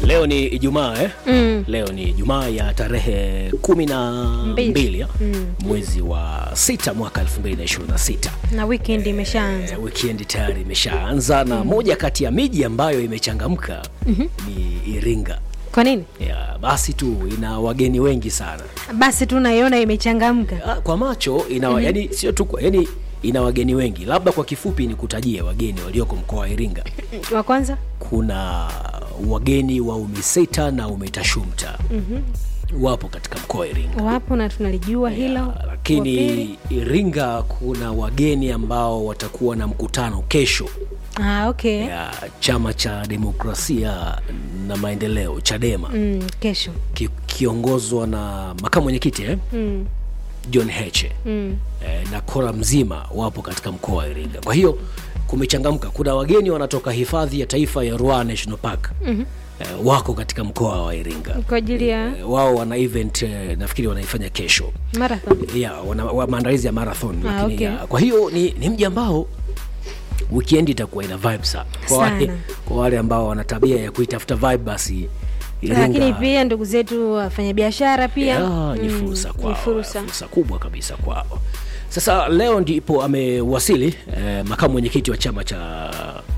Leo ni Ijumaa eh? Mm. Leo ni Ijumaa ya tarehe kumi na Mbili. mbili ya? Mm. mwezi wa sita mwaka 2026. na weekend imeshaanza. Eh, Weekend tayari imeshaanza na moja kati ya miji ambayo imechangamka ni Iringa. Kwa nini? Ya, basi tu ina wageni wengi sana Basi tu naiona imechangamka. Ah, kwa macho ina yani sio tu kwa- yani ina wageni wengi. Labda kwa kifupi ni kutajie wageni walioko mkoa wa Iringa. Wa kwanza Kuna wageni wa UMISETA na UMITASHUMTA wapo katika mkoa wa Iringa. wapo na tunalijua hilo. Ya, Wa pili, lakini Iringa kuna wageni ambao watakuwa na mkutano kesho ah, okay. ya chama cha demokrasia na maendeleo Chadema Mm, kesho. ki, kiongozwa na makamu mwenyekiti eh? Mm, John Heche mm. eh, na kora mzima wapo katika mkoa wa Iringa. Kwa hiyo kumechangamka. Kuna wageni wanatoka hifadhi ya taifa ya Ruaha National Park eh, wako katika mkoa wa Iringa. Kwa ajili ya Eh, wao wana event eh, nafikiri wanaifanya kesho marathon. ya wana, wa, maandalizi ya marathon Ah, lakini okay. ya, kwa hiyo ni, ni mji ambao weekend itakuwa ina vibe sana kwa wale, Sana. kwa wale ambao wana tabia ya kuitafuta vibe basi Lakini pia ndugu zetu wafanyabiashara pia ya, ni mm, fursa kwao, ni fursa. fursa kubwa kabisa kwao. Sasa leo ndipo amewasili eh, makamu mwenyekiti wa chama cha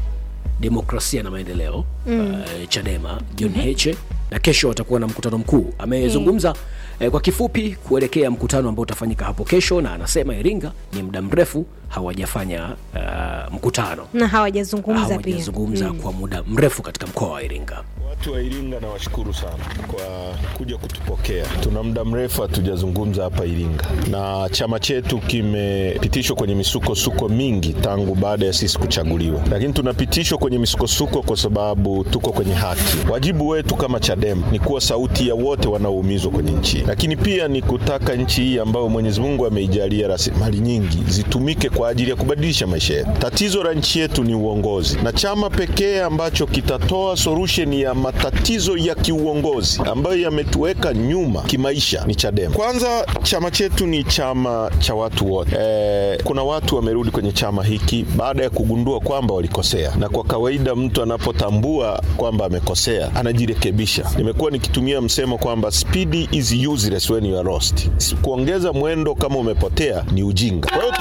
demokrasia na maendeleo eh, Chadema John Heche, na kesho watakuwa na mkutano mkuu. Amezungumza eh, kwa kifupi kuelekea mkutano ambao utafanyika hapo kesho, na anasema Iringa ni muda mrefu hawajafanya eh, mkutano na hawajazungumza pia. hawajazungumza kwa muda mrefu katika mkoa wa Iringa. Watu wa Iringa nawashukuru sana kwa kuja kutupokea. Tuna muda mrefu hatujazungumza hapa Iringa, na chama chetu kimepitishwa kwenye misukosuko mingi tangu baada ya sisi kuchaguliwa, lakini tunapitishwa kwenye misukosuko kwa sababu tuko kwenye haki. Wajibu wetu kama Chadema ni kuwa sauti ya wote wanaoumizwa kwenye nchi, lakini pia ni kutaka nchi hii ambayo Mwenyezi Mungu ameijalia rasilimali nyingi zitumike kwa ajili ya kubadilisha maisha yetu. Tatizo la nchi yetu ni uongozi, na chama pekee ambacho kitatoa solution ya matatizo ya kiuongozi ambayo yametuweka nyuma kimaisha ni Chadema. Kwanza, chama chetu ni chama cha watu wote. E, kuna watu wamerudi kwenye chama hiki baada ya kugundua kwamba walikosea, na kwa kawaida mtu anapotambua kwamba amekosea anajirekebisha. Nimekuwa nikitumia msemo kwamba speed is useless when you are lost. Kuongeza mwendo kama umepotea ni ujinga. Kwa hiyo